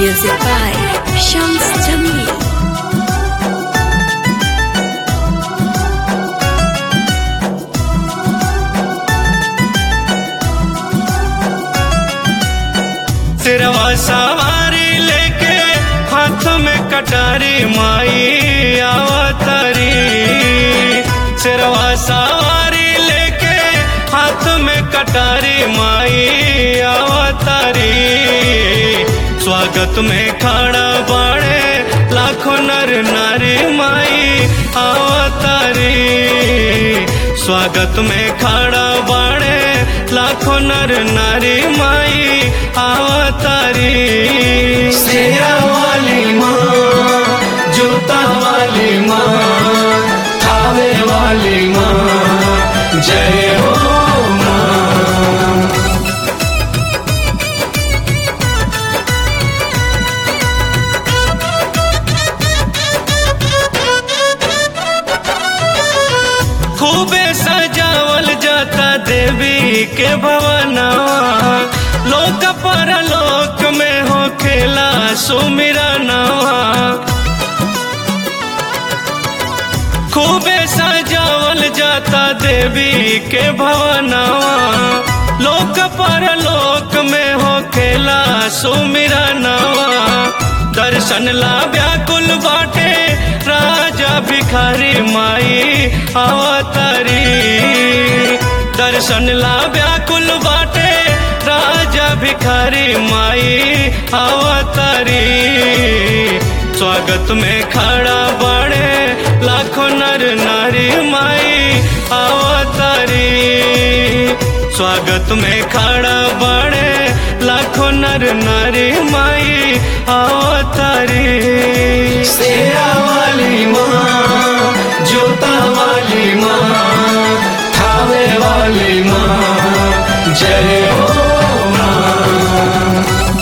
Music by Shams Jamil. सिरवा सवारी लेके हाथ में कटारी माई आवतारी सिरवा सवारी लेके हाथ में कटारी माई आवतारी स्वागत में खड़ा बाड़े लाखों नर नारी माई आवतारी स्वागत में खड़ा बाड़े लाखों नर नारी माई आवतारी शेरा वाली माँ जूता वाली माँ थावे वाली माँ जय हो माँ खूबे सजावल जाता देवी के भवनवा लोक पर लोक में हो खेला सुमिरा नवा खूबे सजावल जाता देवी के भवनवा लोक पर लोक में हो खेला सुमिरा नवा दर्शन ला व्याकुल बाटे राजा भिखारी माई अवतारी दर्शन ला व्याकुल बाटे राजा भिखारी माई अवतारी स्वागत में खड़ा बड़े लाखों नर नारी माई अवतारी स्वागत में खड़ा बड़े लाखों नर नारी माई अवतारी शेरा वाली माँ जोता वाली माँ थावे वाली माँ जय हो माँ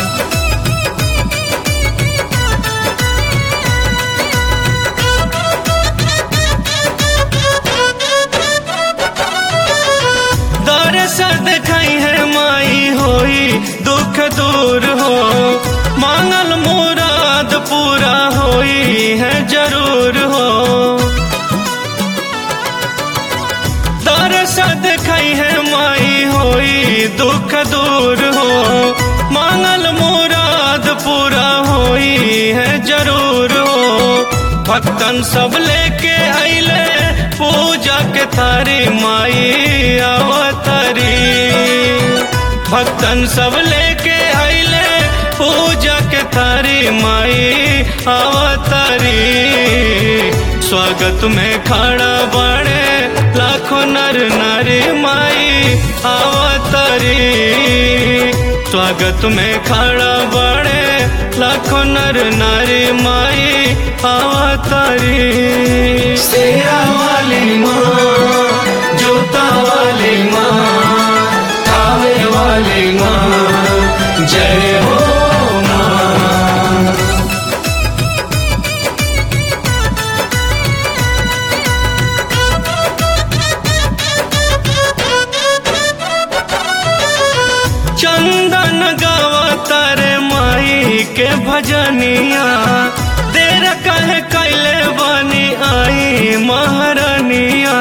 दरस दिखाई है माई होई दुख दूर हो मांगल मुराद पूरा होई है जरूर हो दरस दिखाई है माई होई दुख दूर हो मांगल मुराद पूरा होई है जरूर हो भक्तन सब लेके आइले पूजा के थारी माई अवतारी भक्तन सब लेके आइले पूजा के थारी माई अवतारी स्वागत में खड़ा बड़े लाखों नर नारी माई अवतारी स्वागत में खड़ा बड़े लाखों नर नारी माई अवतारी शेरा वाली माँ जोता वाली माँ थावे वाली माँ जय हो माँ चंदन गावा तारे माई के भजनिया तेरा कहे कैले बनी आई महारानिया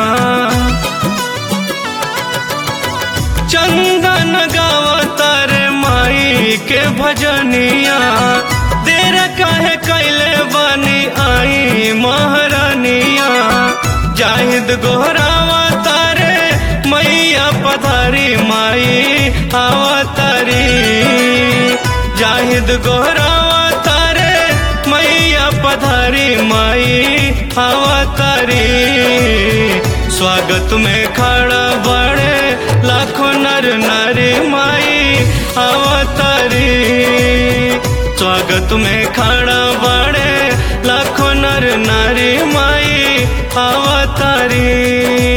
चंदन गावा तारे माई के भजनिया तेरा कहे कैले बनी आई महारानिया जाहिद गोहरावा तारे मैया पधारी माई अवतारी जाहिद गोहरावा तारे मैया पधारी माई अवतारी स्वागत में खड़ा बड़े लाखों नर नारी माई अवतारी स्वागत में खड़ा बड़े लाखों नर नारी माई अवतारी